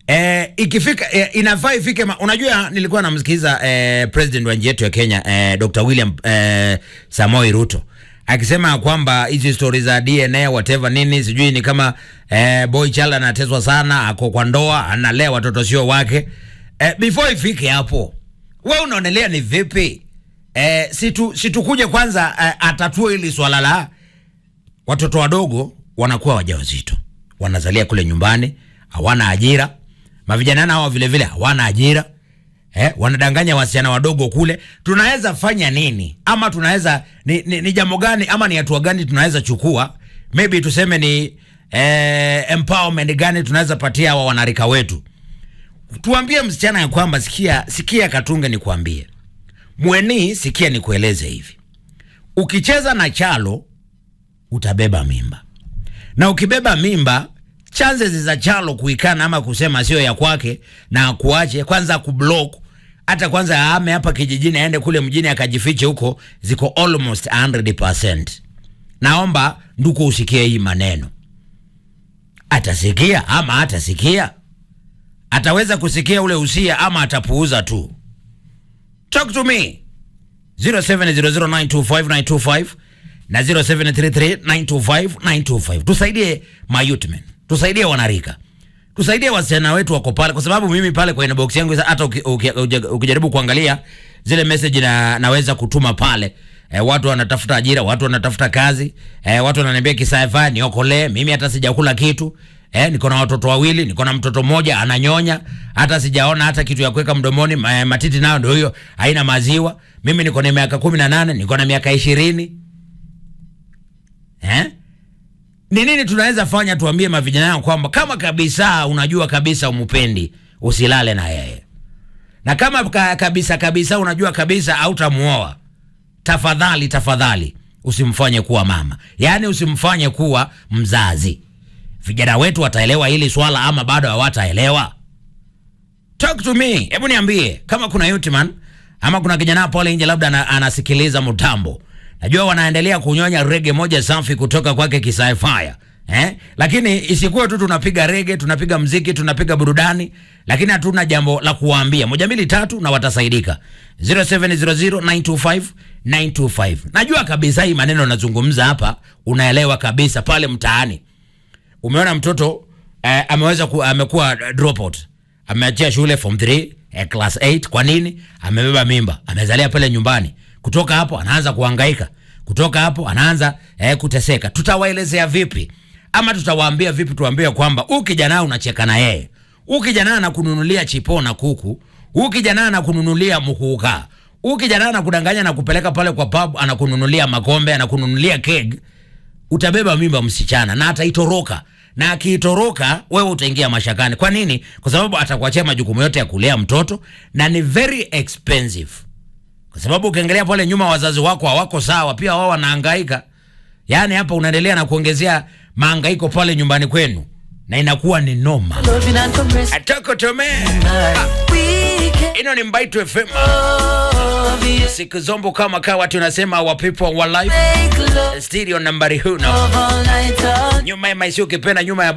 Eh, ikifika eh, inafaa ifike ma, unajua nilikuwa namsikiza eh, president wa nchi yetu ya Kenya eh, Dr. William eh, Samoei Ruto akisema kwamba hizi stories za DNA whatever nini sijui ni kama eh, boy child anateswa sana, ako kwa ndoa, analea watoto sio wake. Eh, before ifike hapo, we unaonelea ni vipi? Eh, situ situkuje kwanza eh, atatue hili swala la watoto wadogo wanakuwa wajawazito, wanazalia kule nyumbani, hawana ajira. Mavijana hawa vile vile hawana ajira eh, wanadanganya wasichana wadogo kule. Tunaweza fanya nini? Ama tunaweza ni, ni, ni jambo gani ama ni hatua gani tunaweza chukua? Maybe tuseme ni eh, empowerment gani tunaweza patia hawa wanarika wetu? Tuambie msichana ya kwamba sikia, sikia Katunge, nikuambie mweni, sikia nikueleze hivi, ukicheza na chalo utabeba mimba, na ukibeba mimba chances za chalo kuikana ama kusema sio ya kwake na akuache kwanza kublock hata kwanza aame hapa kijijini aende kule mjini akajifiche huko, ziko almost 100%. Naomba nduku usikie hii maneno. Atasikia ama hatasikia? Ataweza kusikia ule usia ama atapuuza tu? Talk to me 0700925925 na 0733925925. Tusaidie mayutmen, tusaidie wanarika, tusaidie wasichana wetu wako pale, kwa sababu mimi pale kwa inbox yangu hata uki- uki- uki- ukijaribu kuangalia zile message na, naweza kutuma pale e, watu wanatafuta ajira, watu wanatafuta kazi e, watu wananiambia kisaifa niokolee. Mimi hata sijakula kitu e, niko na watoto wawili, niko na mtoto mmoja ananyonya, hata sijaona hata kitu ya kuweka mdomoni. ma- Matiti nayo ndio hiyo, haina maziwa. Mimi niko na miaka kumi na nane, niko na miaka ishirini eh? Ni nini tunaweza fanya? Tuambie mavijana yao kwamba kama kabisa unajua kabisa umupendi, usilale na yeye, na kama ka, kabisa kabisa unajua kabisa hautamuoa, tafadhali tafadhali usimfanye kuwa mama, yaani usimfanye kuwa mzazi. Vijana wetu wataelewa hili swala ama bado hawataelewa? Talk to me, hebu niambie kama kuna Yutiman ama kuna kijana pale nje labda ana, anasikiliza mtambo. Najua wanaendelea kunyonya rege moja safi kutoka kwake Kisai Fire. Eh? Lakini isikuwe tu tunapiga rege, tunapiga mziki, tunapiga burudani, lakini hatuna jambo la kuwaambia. Moja mbili tatu na watasaidika. 0700925925. Najua kabisa hii maneno nazungumza hapa unaelewa kabisa pale mtaani. Umeona mtoto eh, ameweza ku, amekuwa dropout ameachia shule form 3 eh, class 8 kwa nini amebeba mimba amezalia pale nyumbani kutoka hapo anaanza kuhangaika kutoka hapo anaanza eh, kuteseka tutawaelezea vipi ama tutawaambia vipi tuambie kwamba huyu kijana unacheka na yeye huyu kijana anakununulia chipo na kuku huyu kijana anakununulia mkuka huyu kijana anakudanganya na kupeleka pale kwa pub anakununulia makombe anakununulia keg utabeba mimba msichana na ataitoroka na akiitoroka wewe utaingia mashakani. Kwa nini? Kwa sababu atakuachia majukumu yote ya kulea mtoto na ni very expensive, kwa sababu ukiangalia pale nyuma wazazi wako hawako sawa, pia wao wanahangaika. Yaani hapa unaendelea na kuongezea mahangaiko pale nyumbani kwenu na inakuwa ni noma. Loving and caressing. Atoko tome We can ino ni Mbaitu FM, love you. siku zombo kama kawa tunasema our people our life Make love stereo nambari huno all night long. nyuma ya maisha ukipenda nyuma ya